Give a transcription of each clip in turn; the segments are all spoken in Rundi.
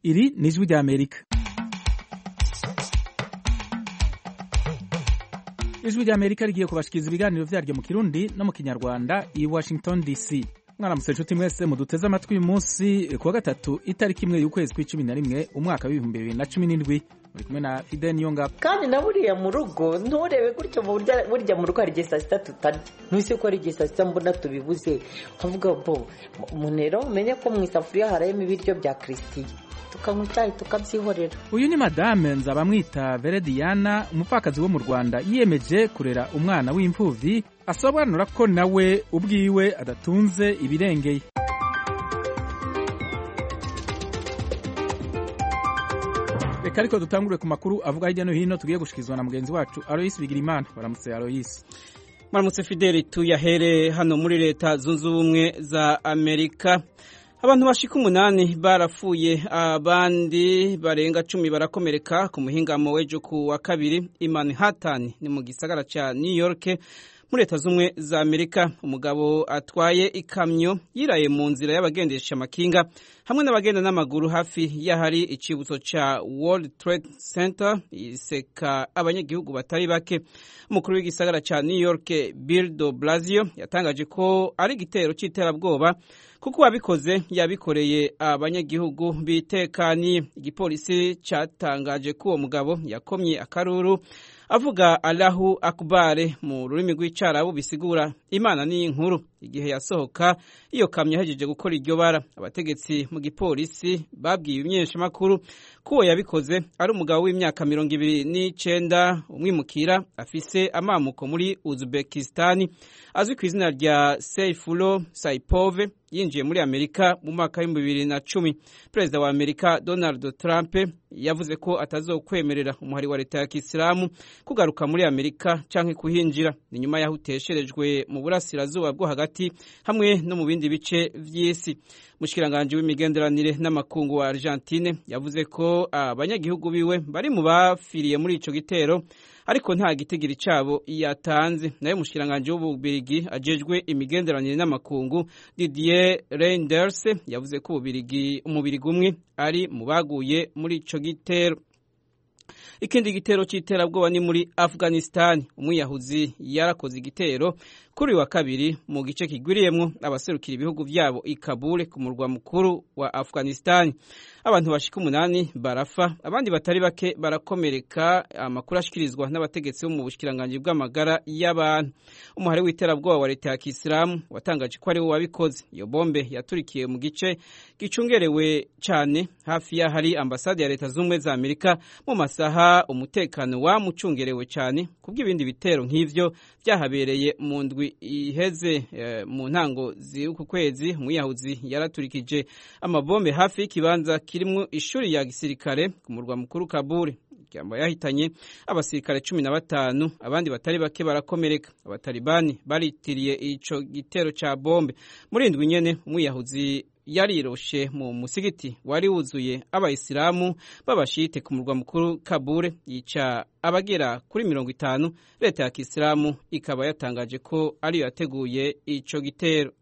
Iri ni ijwi ry'Amerika ijwi ry'Amerika rigiye kubashikiriza ibiganiro vyaryo mu Kirundi no mu Kinyarwanda i Washington DC mwaramutse nshuti mwese muduteze amatwi uyu munsi kuwa gatatu itariki imwe y'ukwezi kw'icumi na rimwe umwaka w'ibihumbi bibiri na cumi n'indwi muri kumwe na Fidel Niyongabo kandi na buriya mu rugo nturebe gutyo burya burya mu rugo hari igihe saa sita tutarya ntuse ko hari igihe saa sita mbona tubibuze ukavuga bo munero umenye ko mu isafuriya harayemo ibiryo bya kirisitiye tukanywa icyayi tukabyihorera uyu ni madame nzabamwita Verediana umupfakazi wo mu Rwanda yiyemeje kurera umwana w'imfuvyi asobanura ko nawe ubwiwe adatunze ibirengeye reka ariko dutangure ku makuru avuga hirya no hino tugiye gushikizwa na mugenzi wacu Alois Bigirimana baramutse Alois Maramutse Fideli tuyahere hano muri leta zunze ubumwe za Amerika abantu bashika umunani barapfuye abandi barenga cumi barakomereka ku muhingamo w'ejo ku wa kabiri i Manhattan ni mu gisagara ca New York muri leta z'umwe za Amerika umugabo atwaye ikamyo yiraye mu nzira y'abagendesha amakinga hamwe n'abagenda n'amaguru hafi y'ahari icibutso ca World Trade Center iseka abanyagihugu batari bake umukuru w'igisagara ca New York Bill de Blasio yatangaje ko ari igitero c'iterabwoba kuko uwabikoze yabikoreye abanyagihugu bitekaniye igipolisi catangaje ko uwo mugabo yakomye akaruru avuga Allahu Akbar mu rurimi rw'icarabu bisigura Imana ni inkuru igihe yasohoka iyo kamyo yahejeje gukora iryo bara abategetsi mu gipolisi babwiye imyeshamakuru ko uwo yabikoze ari umugabo w'imyaka mirongo ibiri n'icenda umwimukira afise amamuko muri Uzbekistan azwi ku izina rya Seyfulo Saipov yinjiye muri Amerika mu mwaka w'ibihumbi bibiri na cumi perezida wa Amerika Donald Trump yavuze ko atazokwemerera umuhari wa leta ya Kisilamu kugaruka muri Amerika canke kuhinjira ni nyuma yaho utesherejwe mu burasirazuba bwo hagati hamwe no mu bindi bice vy'isi mushikiranganje w'imigenderanire n'amakungu wa Argentine yavuze ko abanyagihugu biwe bari mu bafiriye muri ico gitero ariko nta gitigiri cabo yatanze nayo mushikiranganje w'ububirigi ajejwe imigenderanire n'amakungu Didier Reinders yavuze ko ububirigi umubirigi umwe ari mu baguye muri ico gitero ikindi gitero c'iterabwoba ni muri Afghanistan umwiyahuzi yarakoze igitero kuri wa kabiri mu gice kigwiriyemwo abaserukira ibihugu vyabo i Kabul ku murwa mukuru wa Afghanistan abantu bashika umunani barafa abandi batari bake barakomereka amakuru ashikirizwa n'abategetsi bo mu bushikiranganje bw'amagara y'abantu umuhari w'iterabwoba wa leta ya Kisilamu watangaje ko ari we wabikoze iyo bombe yaturikiye mu gice gicungerewe cane hafi ya hari ambasade ya leta z'ubumwe za Amerika mu masaha umutekano wamucungerewe cane kubw'ibindi bitero nk'ivyo vyahabereye mu ndwi iheze e, mu ntango z'uku kwezi umwiyahuzi yaraturikije amabombe hafi y'ikibanza kirimwo ishuri ya gisirikare ku murwa mukuru Kabul iryamba yahitanye abasirikare cumi na batanu abandi batari bake barakomereka abatalibani baritiriye ico gitero ca bombe muri indwi nyene umwiyahuzi yariroshe mu musigiti wari wuzuye abayisilamu b'abashite ku murwa mukuru Kabul yica abagera kuri mirongo itanu leta ya kisilamu ikaba yatangaje ko ariyo yateguye ico gitero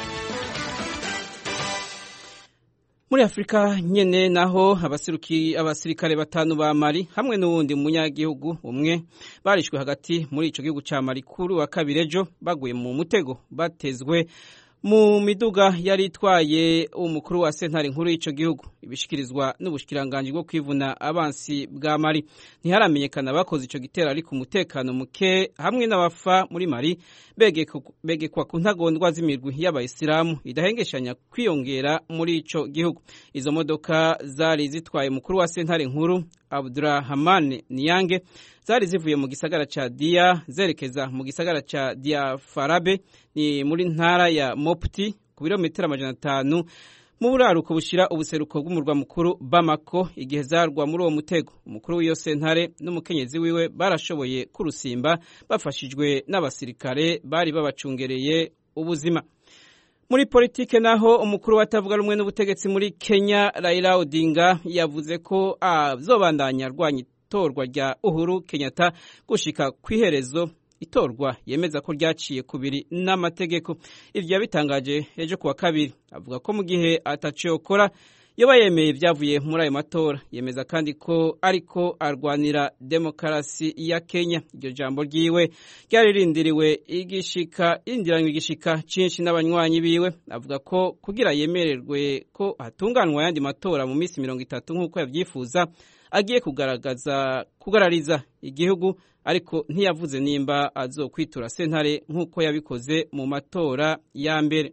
muri afurika nyene naho abasirikare batanu ba mali hamwe n'uwundi munyagihugu umwe barishwe hagati muri ico gihugu ca mali kuri wa kabiri ejo baguye mu mutego batezwe mu miduga yari itwaye umukuru wa sentare nkuru y'ico gihugu ibishikirizwa n'ubushikiranganji bwo kwivuna abansi bwa mali ntiharamenyekana abakoze ico gitero ariko umutekano muke hamwe n'abafa muri mali begekwa ku ntagondwa z'imirwi y'abayisilamu idahengeshanya kwiyongera muri ico gihugu izo modoka zari zitwaye umukuru wa sentare nkuru Abdurrahman Niyange zari zivuye mu gisagara ca Dia zerekeza mu gisagara ca Dia Farabe ni muri ntara ya Mopti ku birometero amajana atanu mu buraruko bushira ubuseruko bw'umurwa mukuru Bamako igihe zarwa muri uwo mutego umukuru w'iyo sentare n'umukenyezi wiwe barashoboye kurusimba bafashijwe n'abasirikare bari babacungereye ubuzima muri politike naho umukuru watavuga rumwe n'ubutegetsi muri Kenya Raila Odinga yavuze ko azobandanya arwanya itorwa rya Uhuru Kenyatta gushika kw'iherezo itorwa yemeza ko ryaciye kubiri n'amategeko ivyo yabitangaje ejo kuwa kabiri avuga ko mu gihe atacokora yoba yemeye ibyavuye muri ayo matora yemeza kandi ko ariko arwanira demokarasi ya kenya iryo jambo ryiwe ryari rindiriwe igishika rindiranywe igishika cyinshi n'abanywanyi biwe avuga ko kugira yemererwe ko hatunganywa ayandi matora mu minsi mirongo itatu nk'uko yabyifuza agiye kugaragaza kugarariza igihugu ariko ntiyavuze nimba azokwitura sentare nk'uko yabikoze mu matora ya mbere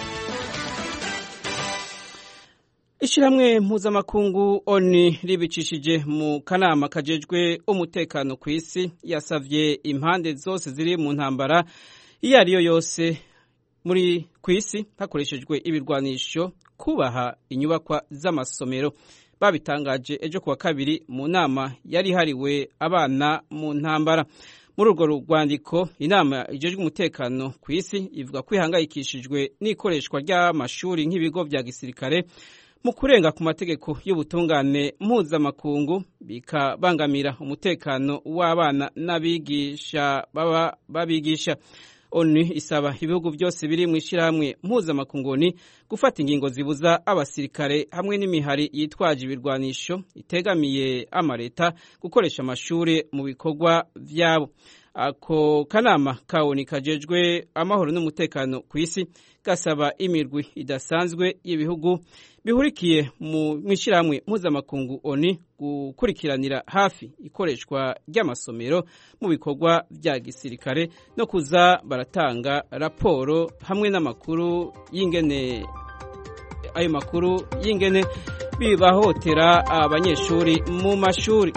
ishyirahamwe mpuzamakungu oni ribicishije mu kanama kajejwe umutekano ku isi yasavye impande zose ziri mu ntambara iyo ari yo yose muri ku isi hakoreshejwe ibirwanisho kubaha inyubakwa z'amasomero babitangaje ejo kuwa kabiri mu nama yari ihariwe abana mu ntambara muri urwo rwandiko inama ijejwe umutekano ku isi ivuga ko ihangayikishijwe n'ikoreshwa ry'amashuri nk'ibigo bya gisirikare mu kurenga ku mategeko y'ubutungane mpuzamakungu bikabangamira umutekano w'abana n'abigisha baba babigisha onu isaba ibihugu byose biri mu ishyirahamwe mpuzamakungu gufata ingingo zibuza abasirikare hamwe n'imihari yitwaje ibirwanisho itegamiye amaleta gukoresha amashuri mu bikorwa byabo ako kanama kawoni kajejwe amahoro n'umutekano ku isi gasaba imirwi idasanzwe y'ibihugu bihurikiye mu ishyirahamwe mpuzamakungu oni gukurikiranira hafi ikoreshwa ry'amasomero mu bikorwa bya gisirikare no kuza baratanga raporo hamwe n'amakuru y'ingene ayo makuru y'ingene bibahotera abanyeshuri mu mashuri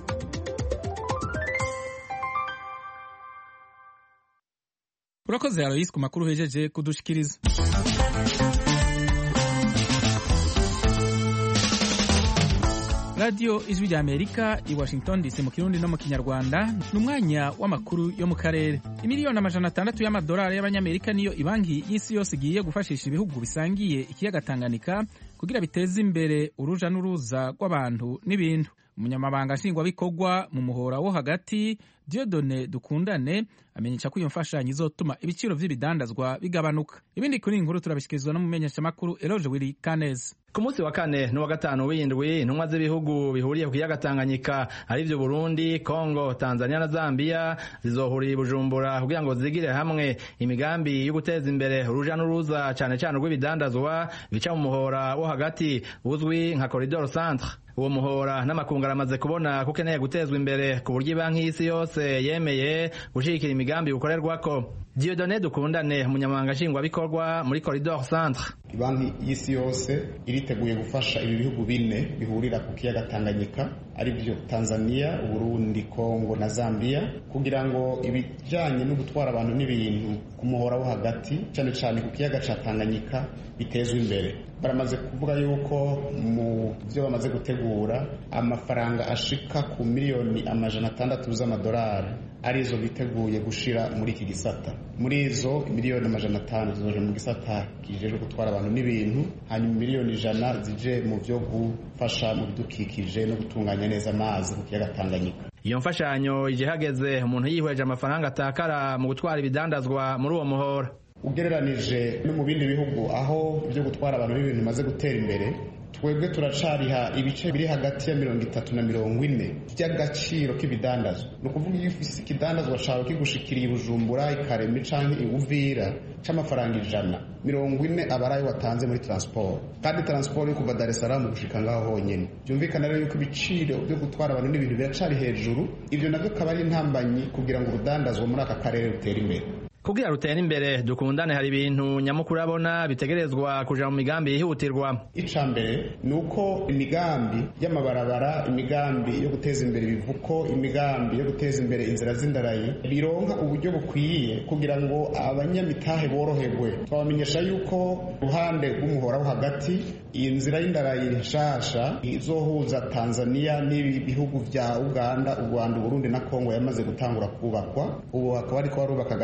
urakoze aloyisi ku makuru uhejeje kudushikiriza radiyo ijwi rya amerika i washington dc mu kirundi no mu kinyarwanda ni umwanya w'amakuru yo mu karere imiliyoni amajana atandatu y'amadolari y'abanyamerika niyo ibanki y'isi yose igiye gufashisha ibihugu bisangiye ikiyaga tanganyika kugira biteze imbere uruja n'uruza rw'abantu n'ibintu umunyamabanga nshingwabikorwa mu muhora wo hagati diodone dukundane amenyesha ko iyo mfashanyo izotuma ibiciro by'ibidandazwa bigabanuka ibindi kuri iyi nkuru turabishyikirizwa n'umumenyeshamakuru eroge wiri kaneza ku munsi wa kane n'uwa gatanu w'indwi intumwa z'ibihugu bihuriye ku kiyaga tanganyika arivyo burundi kongo tanzania na zambia zizohurira i bujumbura kugira ngo zigire hamwe imigambi yo guteza imbere uruja n'uruza cane cane rw'ibidandazwa bica mu muhora wo hagati uzwi nka koridoro centre uwo muhora n'amakungu aramaze kubona ko ukeneye gutezwa imbere ku buryo ibanki y'isi yose yemeye gushigikira imigambi ukorerwako diodone dukundane umunyamabanga nshingwabikorwa muri koridoro centre banki y'isi yose iriteguye gufasha ibi bihugu bine bihurira ku kiyaga tanganyika aribyo tanzania uburundi kongo na zambia kugira ngo ibijyanye no gutwara abantu n'ibintu ku muhora wo hagati cyane cyane ku kiyaga cya tanganyika bitezwe imbere baramaze kuvuga yuko mu byo bamaze gutegura amafaranga ashika ku miliyoni amajana atandatu z'amadolari arizo biteguye gushira muri iki gisata muri izo miliyoni amajana atanu zizoje mu gisata kijejwe gutwara abantu n'ibintu hanyuma miliyoni ijana zije mu byo gufasha mu bidukikije no gutunganya neza amazi ku kiyaga Tanganyika iyo mfashanyo ije hageze umuntu yihweje amafaranga atakara mu gutwara ibidandazwa muri uwo muhora ugereranije no mu bindi bihugu aho byo gutwara abantu n'ibintu bimaze gutera imbere twebwe turacariha ibice biri hagati ya mirongo itatu na mirongo ine by'agaciro k'ibidandazwa ni ukuvuga iyo ufise ikidandazwa cawe kigushikiriye ibujumbura ikaremi canke iwuvira c'amafaranga ijana mirongo ine aba ari ayo watanze muri transport kandi transport yo kuva dar es salaam gushika ngaho honyene byumvikana rero yuko ibiciro byo gutwara abantu n'ibintu biracari hejuru ivyo navyo akaba ari intambanyi kugira ngo urudandazwa muri aka karere rutere imbere kugira rutere imbere dukundane hari ibintu nyamukuru abona bitegerezwa kuja mu migambi yihutirwa ica mbere ni uko imigambi y'amabarabara imigambi yo guteza imbere ibivuko imigambi yo guteza imbere inzira z'indarayi bironka uburyo bukwiye kugira ngo abanyamitahe boroherwe twabamenyesha yuko ruhande rw'umuhora wo hagati iyi nzira y'indarayi nshasha izohuza tanzania n'ibi bihugu vya uganda u rwanda uburundi na kongo yamaze gutangura kubakwa ubu hakaba ariko barubaka agace ka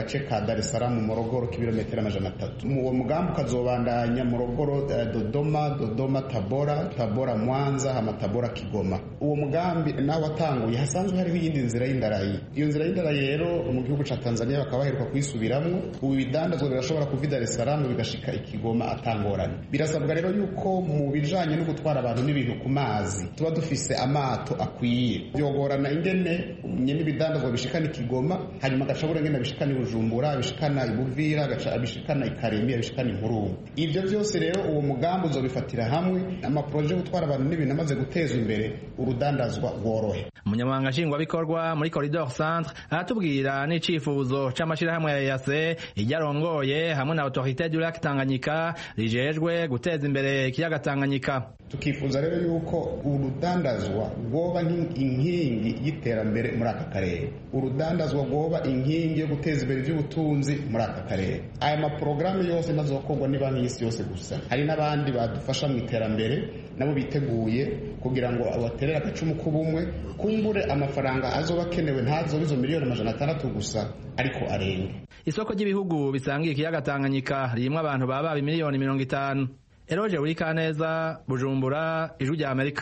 dar es salaam morogoro k'ibirometero amajana atatu uwo mugambi ukazobandanya morogoro dodoma dodoma tabora tabora mwanza hama tabora kigoma uwo mugambi nawe watanguye hasanzwe hariho iyindi nzira y'indarayi iyo nzira y'indarayi rero mu gihugu ca tanzania bakaba baheruka kuyisubiramwo ubu ibidandazwa birashobora kuva i dar es salaam bigashika ikigoma atangorane birasabwa rero yuko mu bijanye no gutwara abantu n'ibintu ku mazi tuba dufise amato akwiye byogorana ingene nyene ibidandazwa bishikana ikigoma hanyuma agacabura ngene bishikana ibujumbura bishikana ibuvira bishikana ikaremi bishikana inkurungu ivyo vyose rero uwo mugambi uzobifatira hamwe amaproje yo gutwara abantu n'ibintu amaze gutezwa imbere urudandazwa rworohe umunyamabanga nshingwabikorwa muri corridor centre aratubwira n'icifuzo c'amashirahamwe ya yase iryo arongoye hamwe na autorité du lac tanganyika rijejwe guteza imbere ikiyaga tanganyika tukifuza rero yuko urudandazwa rwoba inkingi y'iterambere muri aka karere urudandazwa rwoba inkingi yo guteza imbere iby'ubutunzi muri aka karere aya maporogaramu yose ntazokorwa ni banki y'isi yose gusa hari n'abandi badufasha mu iterambere nabo biteguye kugira ngo baterere agacumu k'ubumwe kumbure amafaranga azoba akenewe ntazobe izo miliyoni amajana atandatu gusa ariko arenge isoko ry'ibihugu bisangiye ikiyaga tanganyika ririmo abantu baba miliyoni mirongo itanu eroje uri kaneza bujumbura ijwi rya amerika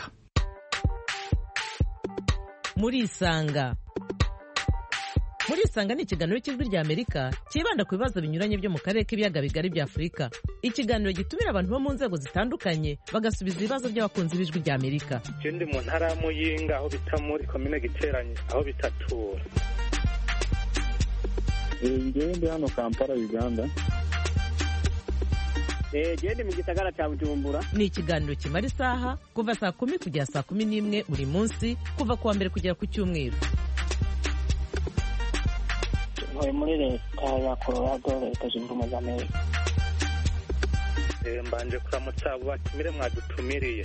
muri isanga muri isanga ni ikiganiro cy'ijwi rya amerika cyibanda ku bibazo binyuranye byo mu karere k'ibiyaga bigari bya afurika ikiganiro gitumira abantu bo mu nzego zitandukanye bagasubiza ibibazo by'abakunzi b'ijwi rya amerika je ndi mu ntara ya muyinga aho bita muri komine giteranye aho bitatura ngewe ndi hano kampala uganda gende mu gisagara cya bujumbura ni ikiganiro kimara isaha kuva saa kumi kugera saa kumi n'imwe buri munsi kuva ku wa mbere kugera ku cyumweru tuvuye muri leta ya colorado leta zunze ubumwe za amerika mbanje kuramutsa abo batumire mwadutumiriye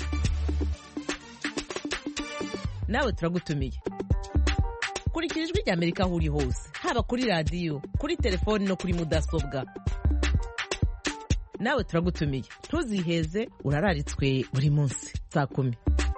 nawe turagutumiye kurikira ijwi rya amerika aho uri hose haba kuri radiyo kuri telefoni no kuri mudasobwa nawe turagutumiye ntuziheze urararitswe buri munsi saa kumi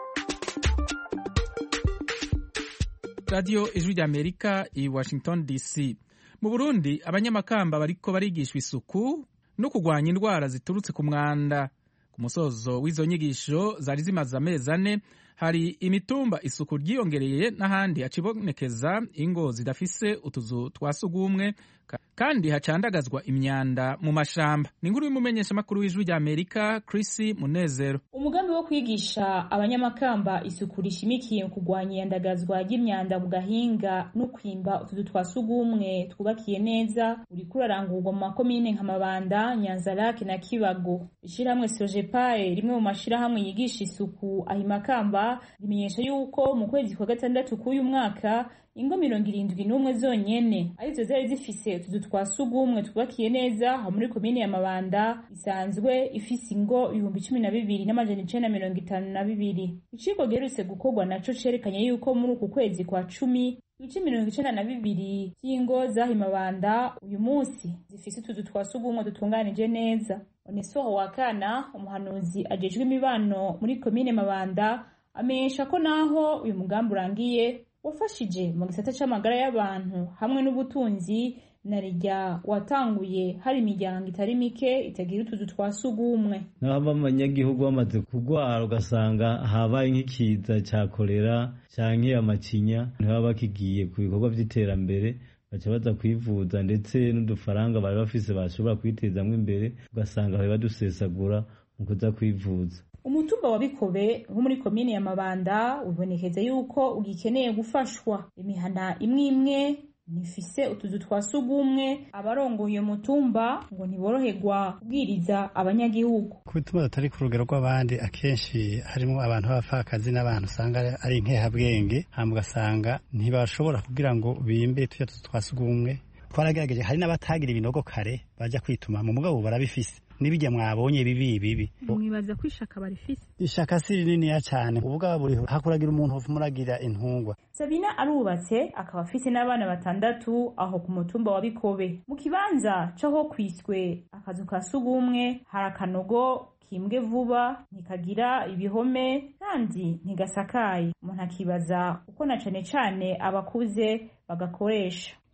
radiyo ijwi rya amerika i washington dc mu burundi abanyamakamba bariko barigishwa isuku no kurwanya indwara ziturutse ku mwanda ku musozo w'izo nyigisho zari zimaze amezi ane hari imitumba isuku ryiyongereye n'ahandi hacibonekeza ingo zidafise utuzu twa sugumwe kandi hacandagazwa imyanda mu mashamba ni inkuru y'umumenyeshamakuru w'ijwi rya amerika Chris munezero umugambi wo kwigisha abanyamakamba isuku rishimikiye mu kurwanya iyandagazwa ry'imyanda mu gahinga no kwimba utuzu twa sugumwe twubakiye neza uriko urarangurwa mu makomine nka mabanda nyanzarake na kibago ishirahamwe sojepae rimwe mu mashirahamwe yigisha isuku ahimakamba rimenyesha yuko mu kwezi kwa gatandatu k'uyu mwaka ingo mirongo irindwi n'umwe zonyene arizo zari zifise utuzu twa sugumwe twubakiye neza aho muri komine ya mabanda isanzwe ifise ingo ibihumbi cumi na bibiri n'amajana icenda mirongo itanu na bibiri iciko giherutse gukorwa naco cerekanye yuko muri uku kwezi kwa cumi ibice mirongo icenda na bibiri vy'ingo zahi mabanda uyu munsi zifise utuzu twa sugumwe dutunganije neza onesoho wakana umuhanuzi ajejwe imibano muri komine mabanda amenyesha ko naho uyu mugambi urangiye wafashije mu gisata c'amagara y'abantu hamwe n'ubutunzi na rijya watanguye hari imiryango itari mike itagira utuzu twa sugumwe n'ababa abanyagihugu bamaze kurwara ugasanga habaye nk'ikiza cya kolera canke amacinya ntibaba bakigiye ku bikorwa vy'iterambere baca baza kwivuza ndetse n'udufaranga bari bafise bashobora kwitezamwo imbere ugasanga bari badusesagura mu kuza kwivuza umutumba wa bikobe wo muri komine ya mabanda wibonekeza yuko ugikeneye gufashwa imihana imwe imwe ntifise utuzu twa sugumwe abarongoye uyo mutumba ngo ntiboroherwa kubwiriza abanyagihugu ku bituma tutari ku rugero rw'abandi akenshi harimo abantu b'abapfakazi n'abantu usanga ari inkehabwenge hama ugasanga ntibashobora kugira ngo bimbe tuya tuzu twa sugumwe twaragerageje hari n'abatagira ibinogo kare baja kwituma mu mugabo barabifise n'ibijya mwabonye bibi bibi mwibaza ko ishaka barifise ishaka si rininiya cyane ubugabo buriho hakuragira umuntu muragira intungwa sabina arubatse akaba afise n'abana batandatu aho ku mutumba wa bikobe mu kibanza c'aho kwiswe akazu ka sugumwe hari akanogo kimbwe vuba ntikagira ibihome kandi ntigasakaye umuntu akibaza uko na cane cane abakuze bagakoresha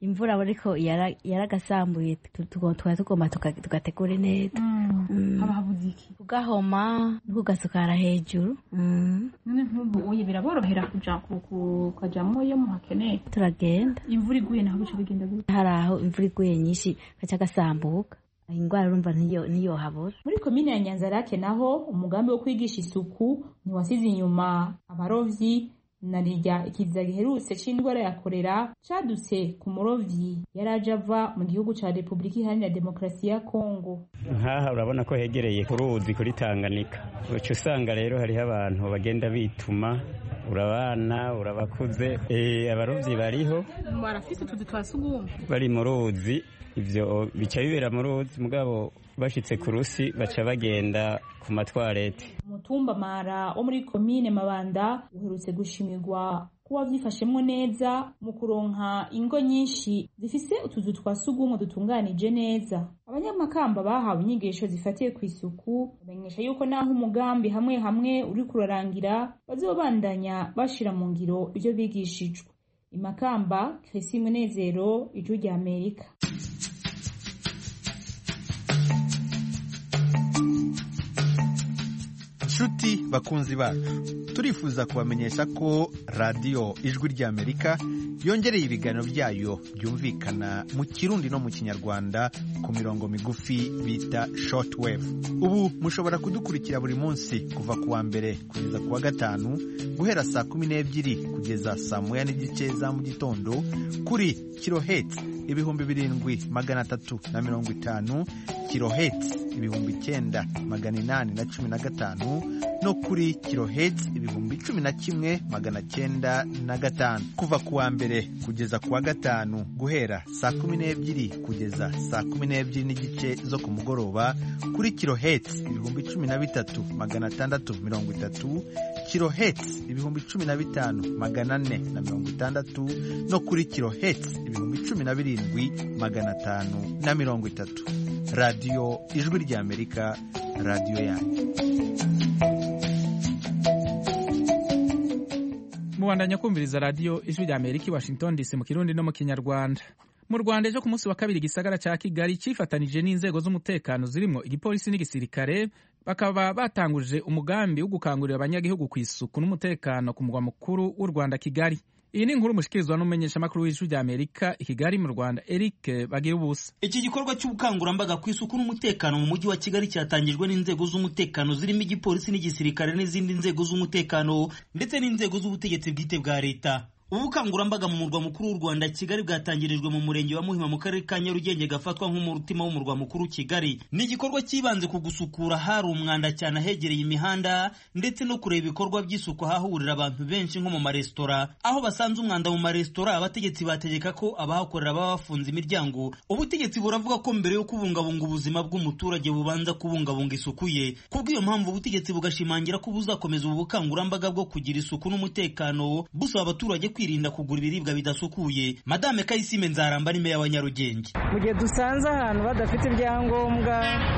imvura ariko yara- yaragasambuye tu- tu- twari tugomba tuka- tugategura neza Mm. haba habuze iki kugahoma no kugasukara hejuru Mm. none nk'ubu uye biraborohera kuja ku- ku- kujamwo iyo muhakeneye turagenda imvura iguye naho bica bigenda gute hari aho imvura iguye nyinshi gaca gasambuka ingwara urumva ntiyo ntiyohabura muri komine ya nyanzarake naho umugambi wo kwigisha isuku ntiwasize inyuma abarovyi na rirya ikiza giherutse c'indwara ya korera cadutse ku murovyi yari aje ava mu gihugu ca repubulika iharanira demokarasi ya kongo nkaha urabona ko hegereye ku ruzi kuri tanganyika uca usanga rero hariho abantu bagenda bituma urabana urabakuze Eh, abarovyi bariho barafise utuzu twa sugumwe bari mu ruzi ivyo bica bibera mu ruzi mugabo bashitse ku rusi baca bagenda ku matwarete umutumba mara wo muri komine mabanda uherutse gushimirwa kuba vyifashemwo neza mu kuronka ingo nyinshi zifise utuzu twa sugumwe dutunganije neza abanyamakamba bahawe inyigisho zifatiye ku isuku bamenyesha yuko naho umugambi hamwe hamwe uri kurarangira bazobandanya bashira mu ngiro ivyo bigishijwe imakamba krisi munezero ijwi rya amerika nshuti bakunzi bacu turifuza kubamenyesha ko radiyo ijwi ry'amerika yongereye ibiganiro byayo byumvikana mu kirundi no mu kinyarwanda ku mirongo migufi bita shortwave ubu mushobora kudukurikira buri munsi kuva ku wa mbere kugeza ku wa gatanu guhera saa kumi n'ebyiri kugeza saa moya n'igice za mu gitondo kuri kiloheti ibihumbi birindwi magana atatu na mirongo itanu kiloheti ibihumbi icyenda magana inani na cumi na gatanu no kuri kiloheti ibihumbi cumi na kimwe magana cyenda na gatanu kuva ku wa mbere kugeza ku wa gatanu guhera saa kumi n'ebyiri kugeza saa kumi n'ebyiri n'igice zo ku mugoroba kuri kiloheti ibihumbi cumi na bitatu magana atandatu mirongo itatu kiloheti ibihumbi cumi na bitanu magana ane na mirongo itandatu no kuri kiloheti ibihumbi cumi na birindwi magana atanu na mirongo itatu radiyo ijwi ry'amerika radiyo yanyu mubandanya kumviriza radiyo ijwi rya amerika i washington dc mu kirundi no mu kinyarwanda mu rwanda ejo ku munsi wa kabiri igisagara cya kigali cyifatanije n'inzego z'umutekano zirimo igipolisi n'igisirikare bakaba batanguje umugambi wo gukangurira abanyagihugu ku isuku n'umutekano ku murwa mukuru w'u rwanda kigali iyi ni inkuru mushikirizwa n'umumenyeshamakuru w'ijwi rya amerika i kigali mu rwanda eric bagira ubusa iki gikorwa cy'ubukangurambaga ku isuku n'umutekano mu mujyi wa kigali cyatangijwe n'inzego z'umutekano zirimo igipolisi n'igisirikare n'izindi nzego z'umutekano ndetse n'inzego z'ubutegetsi bwite bwa leta ubu bukangurambaga mu murwa mukuru w'u rwanda kigali bwatangirijwe mu murenge wa muhima mu karere ka nyarugenge gafatwa nk'umutima w'umurwa mukuru kigali ni igikorwa cyibanze ku gusukura hari umwanda cyane ahegereye imihanda ndetse no kureba ibikorwa by'isuku ahahurira abantu benshi nko mu maresitora aho basanze umwanda mu maresitora abategetsi bategeka ko abahakorera baba bafunze imiryango ubutegetsi buravuga ko mbere yo kubungabunga ubuzima bw'umuturage bubanza kubungabunga isuku ye kubw'iyo mpamvu ubutegetsi bugashimangira ko buzakomeza ubu bukangurambaga bwo kugira isuku n'umutekano busaba abaturage kwirinda kugura ibiribwa bidasukuye madame kayisime nzaramba ni meya wa nyarugenge mu gihe dusanze ahantu badafite ibyangombwa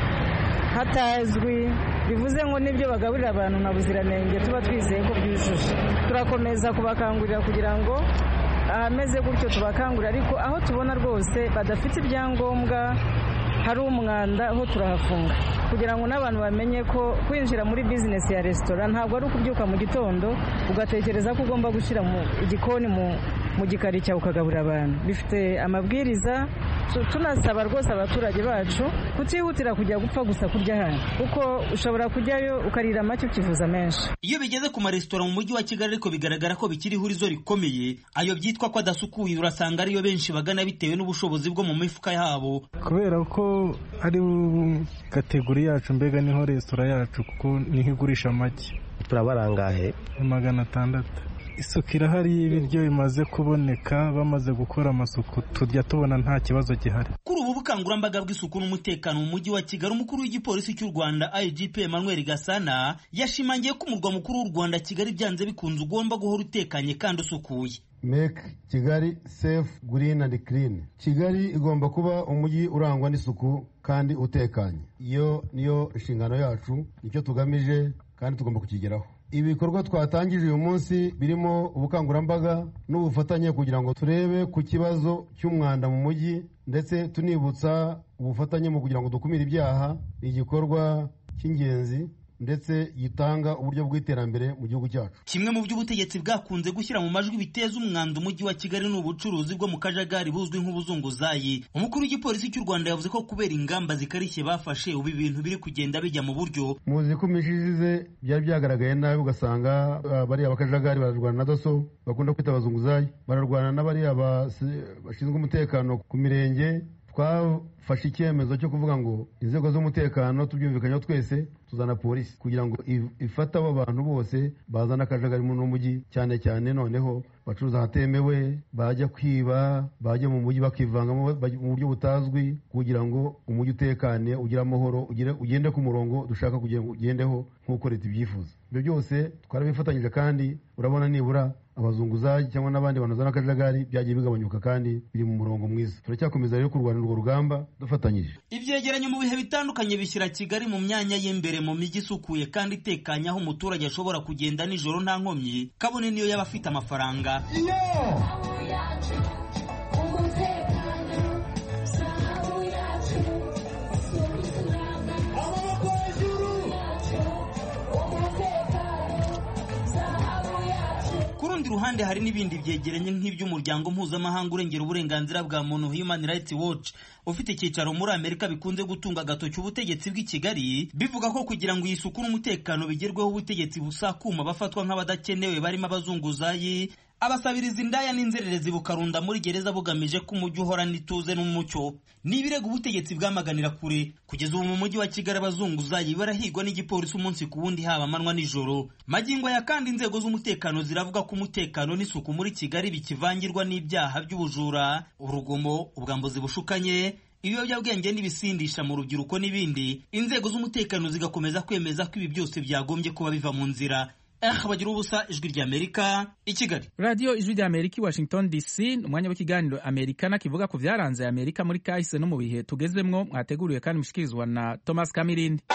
hatazwi bivuze ngo n'ibyo bagaburira abantu na buziranenge tuba twizeye ko byujuje turakomeza kubakangurira kugira ngo ahameze gutyo tubakangurira ariko aho tubona rwose badafite ibyangombwa hari umwanda aho turahafunga kugira ngo n'abantu bamenye ko kwinjira muri bizinesi ya resitora ntabwo ari ukubyuka mu gitondo ugatekereza ko ugomba gushyira mu igikoni mu mu gikari cyawe ukagaburira abantu bifite amabwiriza tunasaba rwose abaturage bacu kutihutira kujya gupfa gusa kurya hano kuko ushobora kujyayo ukarira make ukivuza menshi iyo bigeze ku maresitora mu mujyi wa kigali ariko bigaragara ko bikiri ihurizo rikomeye ayo byitwa ko adasukuye urasanga ariyo benshi bagana bitewe n'ubushobozi bwo mu mifuka yabo kubera ko ari kategori yacu mbega niho resitora yacu kuko niho igurisha make turabarangahe magana atandatu isuku irahari y'ibiryo bimaze kuboneka bamaze gukora amasuku turya tubona nta kibazo gihari kuri ubu bukangurambaga bw'isuku n'umutekano mu mujyi wa kigali umukuru w'igipolisi cy'u rwanda igp emmanuel gasana yashimangiye ko umurwa mukuru w'u rwanda kigali byanze bikunze ugomba guhora utekanye kandi usukuye make kigali safe green and clean kigali igomba kuba umujyi urangwa n'isuku kandi utekanye iyo niyo inshingano yacu nicyo tugamije kandi tugomba kukigeraho ibikorwa twatangije uyu munsi birimo ubukangurambaga n'ubufatanye kugira ngo turebe ku kibazo cy'umwanda mu mujyi ndetse tunibutsa ubufatanye mu kugira ngo dukumire ibyaha ni igikorwa cy'ingenzi ndetse gitanga uburyo bw'iterambere mu gihugu cyacu kimwe mu byo ubutegetsi bwakunze gushyira mu majwi biteza umwanda umujyi wa kigali ni ubucuruzi bwo mu kajagari buzwi nk'ubuzunguzayi umukuru w'igipolisi cy'u rwanda yavuze ko kubera ingamba zikarishye bafashe ubu ibintu biri kugenda bijya mu buryo muzi ko iminsi ishize byari byagaragaye nabi ugasanga uh, bariya bakajagari bararwana na daso bakunda kwita abazunguzayi bararwana n'abariya bashinzwe umutekano ku mirenge twafashe icyemezo cyo kuvuga ngo inzego z'umutekano tubyumvikanyeho twese tuzana polisi kugira ngo ifate abo bantu bose bazana akajagari mu mujyi cyane cyane noneho bacuruza ahatemewe bajya kwiba bajya mu mujyi bakivangamo mu buryo butazwi kugira ngo umujyi utekane ugire amahoro ugende ku murongo dushaka kugira ngo ugendeho nk'uko leta ibyifuza ibyo byose twarabifatanyije kandi urabona nibura abazunguzayi cyangwa n'abandi bantu bazana akajagari byagiye bigabanyuka kandi biri mu murongo mwiza turacyakomeza rero kurwana urwo rugamba dufatanyije ibyegeranyo mu bihe bitandukanye bishyira kigali mu myanya y'imbere mu mijyi isukuye kandi itekanye aho umuturage ashobora kugenda nijoro nta nkomyi kabone niyo yaba afite amafaranga rundi ruhande hari n'ibindi byegeranye nk'iby'umuryango mpuzamahanga urengera uburenganzira bwa muntu Human Rights Watch ufite icyicaro muri Amerika bikunze gutunga agatoki ubutegetsi bw'i Kigali bivuga ko kugira ngo iyi suku n'umutekano bigerweho ubutegetsi busakuma bafatwa nk'abadakenewe barimo abazunguzayi abasabiriza indaya n'inzererezi bukarunda muri gereza bugamije ko umujyi uhorana ituze n'umucyo ni ibirego ubutegetsi bwamaganira kure kugeza ubu mu mujyi wa kigali abazunguzayi barahigwa n'igipolisi umunsi ku wundi haba amanywa nijoro magingo aya kandi inzego z'umutekano ziravuga ko umutekano n'isuku muri kigali bikivangirwa n'ibyaha by'ubujura urugomo ubwambuzi bushukanye ibiyobyabwenge n'ibisindisha mu rubyiruko n'ibindi inzego z'umutekano zigakomeza kwemeza ko ibi byose byagombye kuba biva mu nzira eh bagira ubusa ijwi ry'amerika i kigali radiyo ijwi ry'amerika i washington dc ni umwanya w'ikiganiro amerikana kivuga ku byaranze amerika muri kahise no mu bihe tugezemwo mwateguriwe kandi mushikirizwa na thomas kamirindi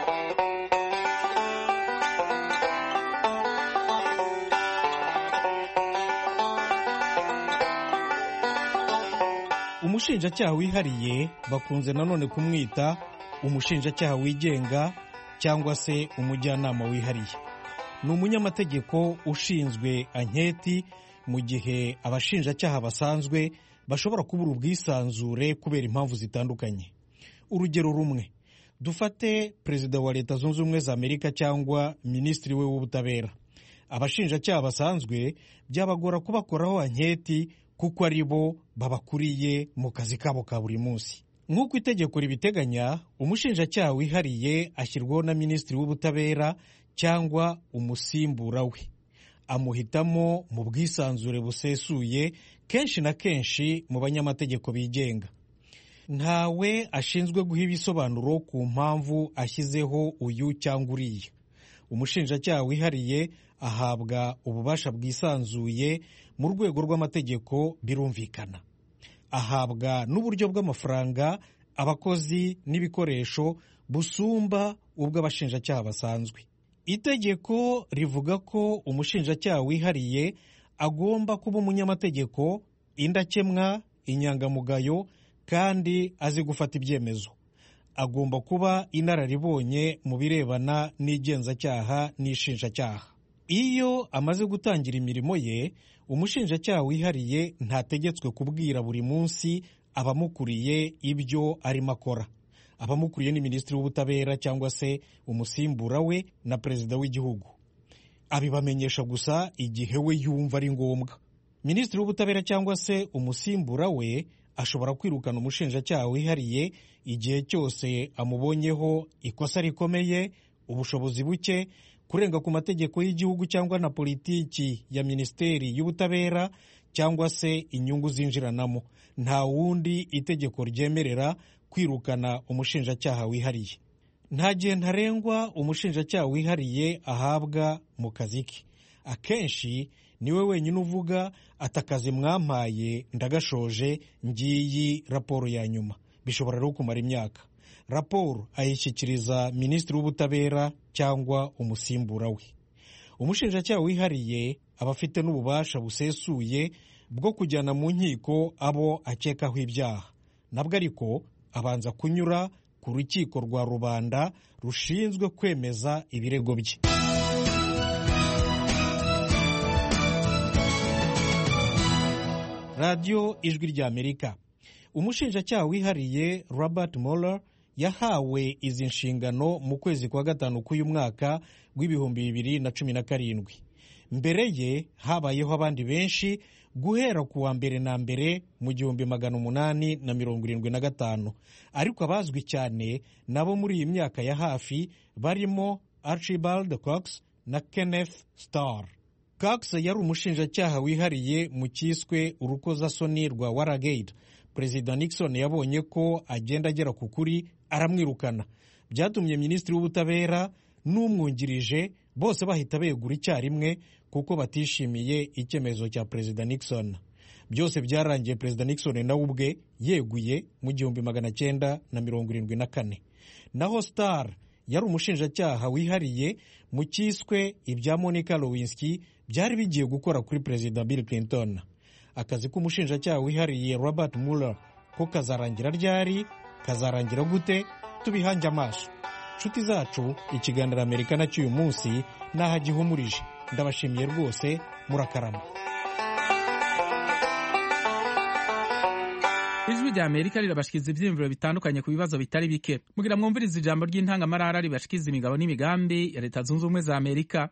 umushinjacyaha wihariye bakunze nanone kumwita umushinjacyaha wigenga cyangwa se umujyanama wihariye ni umunyamategeko ushinzwe anketi mu gihe abashinjacyaha basanzwe bashobora kubura ubwisanzure kubera impamvu zitandukanye urugero rumwe dufate perezida wa leta zunze ubumwe za amerika cyangwa minisitiri we w'ubutabera abashinjacyaha basanzwe byabagora kubakoraho anketi kuko ari bo babakuriye mu kazi kabo ka buri munsi nk'uko itegeko ribiteganya umushinjacyaha wihariye ashyirwaho na minisitiri w'ubutabera cyangwa umusimbura we amuhitamo mu bwisanzure busesuye kenshi na kenshi mu banyamategeko bigenga ntawe ashinzwe guha ibisobanuro ku mpamvu ashyizeho uyu cyangwa uriya umushinjacyaha wihariye ahabwa ububasha bwisanzuye mu rwego rw'amategeko birumvikana ahabwa n'uburyo bw'amafaranga abakozi n'ibikoresho busumba ubw'abashinjacyaha basanzwe itegeko rivuga ko umushinjacyaha wihariye agomba kuba umunyamategeko indakemwa inyangamugayo kandi azi gufata ibyemezo agomba kuba inararibonye mu birebana n'igenzacyaha n'ishinjacyaha iyo amaze gutangira imirimo ye umushinjacyaha wihariye ntategetswe kubwira buri munsi abamukuriye ibyo arimo akora abamukuriye ni minisitiri w'ubutabera cyangwa se umusimbura we na perezida w'igihugu abibamenyesha gusa igihe we yumva ari ngombwa minisitiri w'ubutabera cyangwa se umusimbura we ashobora kwirukana umushinjacyaha wihariye igihe cyose amubonyeho ikosa rikomeye ubushobozi buke kurenga ku mategeko y'igihugu cyangwa na politiki ya minisiteri y'ubutabera cyangwa se inyungu zinjiranamo nta wundi itegeko ryemerera kwirukana umushinjacyaha wihariye nta gihe ntarengwa umushinjacyaha wihariye ahabwa mu kazi ke akenshi niwe wenyine uvuga ati akazi mwampaye ndagashoje ngiyi raporo ya nyuma bishobora rero kumara imyaka raporo ayishyikiriza minisitiri w'ubutabera cyangwa umusimbura we umushinjacyaha wihariye aba afite n'ububasha busesuye bwo kujyana mu nkiko abo akekaho ibyaha nabwo ariko abanza kunyura ku rukiko rwa rubanda rushinzwe kwemeza ibirego bye radiyo ijwi ry'amerika umushinjacyaha wihariye robert mueller yahawe izi nshingano mu kwezi kwa gatanu k'uyu mwaka w'ibihumbi bibiri na cumi na karindwi mbere ye habayeho abandi benshi guhera ku wa mbere na mbere mu gihumbi magana umunani na mirongo irindwi na gatanu ariko abazwi cyane nabo muri iyi myaka ya hafi barimo archibald cox na kenneth starr cox yari umushinjacyaha wihariye mu cyiswe urukozasoni rwa waragate perezida nixon yabonye ko agenda agera ku kuri aramwirukana byatumye minisitiri w'ubutabera n'umwungirije bose bahita begura icyarimwe kuko batishimiye icyemezo cya perezida nixon byose byarangiye perezida nixon nawe ubwe yeguye mu gihumbi magana cyenda na mirongo irindwi na kane naho star yari umushinjacyaha wihariye mu cyiswe ibya monica lewinsky byari bigiye gukora kuri perezida bill clinton akazi k'umushinjacyaha wihariye robert mueller ko kazarangira ryari kazarangira gute tubihange amaso nshuti zacu ikiganiro amerika na cy'uyu munsi n'aho agihumurije ndabashimiye rwose murakarama ijwi rya amerika rirabashikiriza ibyiyumviro bitandukanye ku bibazo bitari bike mugira mwumviriza ijambo ry'intangamarara ribashikiriza imigabo n'imigambi ya leta zunze ubumwe za amerika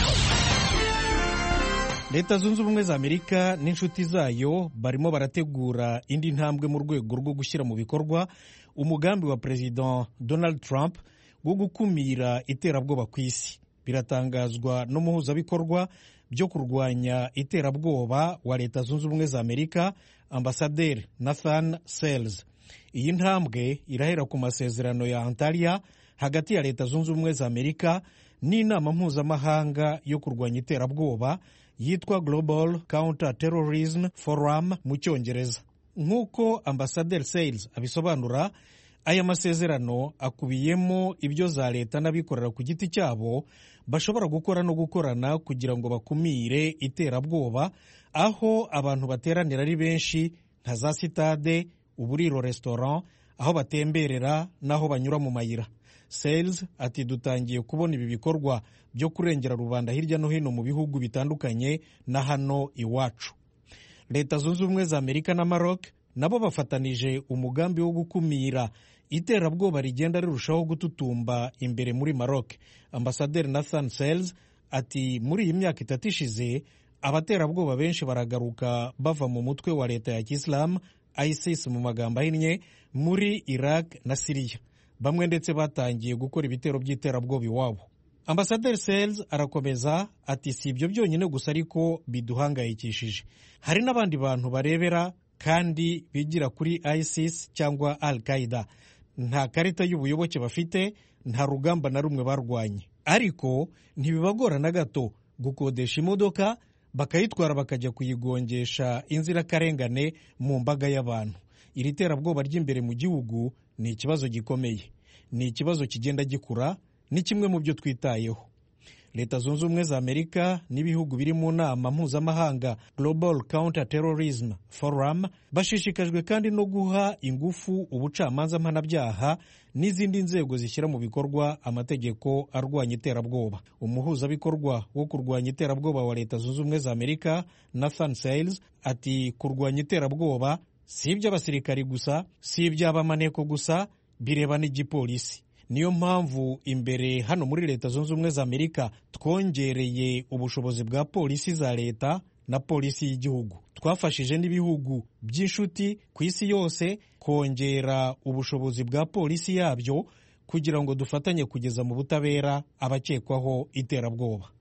leta zunze ubumwe za amerika n'inshuti zayo barimo barategura indi ntambwe mu rwego rwo gushyira mu bikorwa umugambi wa perezida donald trump wo gukumira iterabwoba ku isi biratangazwa n'umuhuzabikorwa byo kurwanya iterabwoba wa leta zunze ubumwe za amerika ambasaderi nathan sales iyi ntambwe irahera ku masezerano ya antalya hagati ya leta zunze ubumwe za amerika n'inama mpuzamahanga yo kurwanya iterabwoba yitwa global counter terrorism forum mu cyongereza nk'uko ambasaderi sales abisobanura aya masezerano akubiyemo ibyo za leta n'abikorera ku giti cyabo bashobora gukora no gukorana kugira ngo bakumire iterabwoba aho abantu bateranira ari benshi nka za sitade uburiro restaurant aho batemberera n'aho banyura mu mayira sales ati dutangiye kubona ibi bikorwa byo kurengera rubanda hirya no hino mu bihugu bitandukanye na hano iwacu leta zunze ubumwe za amerika na maroc nabo bafatanije umugambi wo gukumira iterabwoba rigenda rirushaho gututumba imbere muri maroc ambasaderi nathan sales ati muri iyi myaka itatu ishize abaterabwoba benshi baragaruka bava mu mutwe wa leta ya kisilamu isis mu magambo ahinnye muri iraq na siriya bamwe ndetse batangiye gukora ibitero by'iterabwoba iwabo ambasaderi sales arakomeza ati si ibyo byonyine gusa ariko biduhangayikishije hari n'abandi bantu barebera kandi bigira kuri isis cyangwa al qaida nta karita y'ubuyoboke bafite nta rugamba na rumwe barwanye ariko ntibibagora na gato gukodesha imodoka bakayitwara bakajya kuyigongesha inzirakarengane mu mbaga y'abantu iri terabwoba ry'imbere mu gihugu ni ikibazo gikomeye ni ikibazo kigenda gikura ni kimwe mu byo twitayeho leta zunze ubumwe za amerika n'ibihugu biri mu nama mpuzamahanga global counter terrorism forum bashishikajwe kandi no guha ingufu ubucamanza mpanabyaha n'izindi nzego zishyira mu bikorwa amategeko arwanya iterabwoba umuhuzabikorwa wo kurwanya iterabwoba wa leta zunze ubumwe za amerika nathan sales ati kurwanya iterabwoba si iby'abasirikari gusa si iby'abamaneko gusa bireba n'igipolisi niyo mpamvu imbere hano muri leta zunze ubumwe za amerika twongereye ubushobozi bwa polisi za leta na polisi y'igihugu twafashije n'ibihugu by'inshuti ku isi yose kongera ubushobozi bwa polisi yabyo kugira ngo dufatanye kugeza mu butabera abakekwaho iterabwoba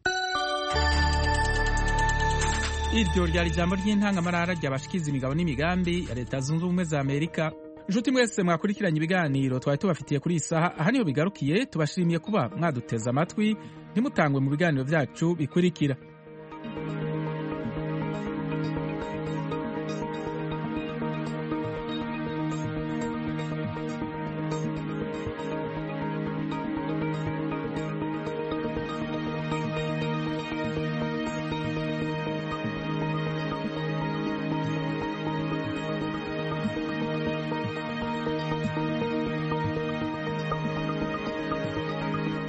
iryo ryari ijambo ry'intangamarara ryabashikiza imigabo n'imigambi ya leta zunze ubumwe za amerika inshuti mwese mwakurikiranye ibiganiro twari tubafitiye kuri iyi saha aha niho bigarukiye tubashimiye kuba mwaduteze amatwi ntimutangwe mu biganiro byacu bikurikira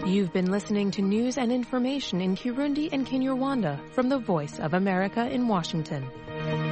You've been listening to news and information in Kirundi and Kinyarwanda from the Voice of America in Washington.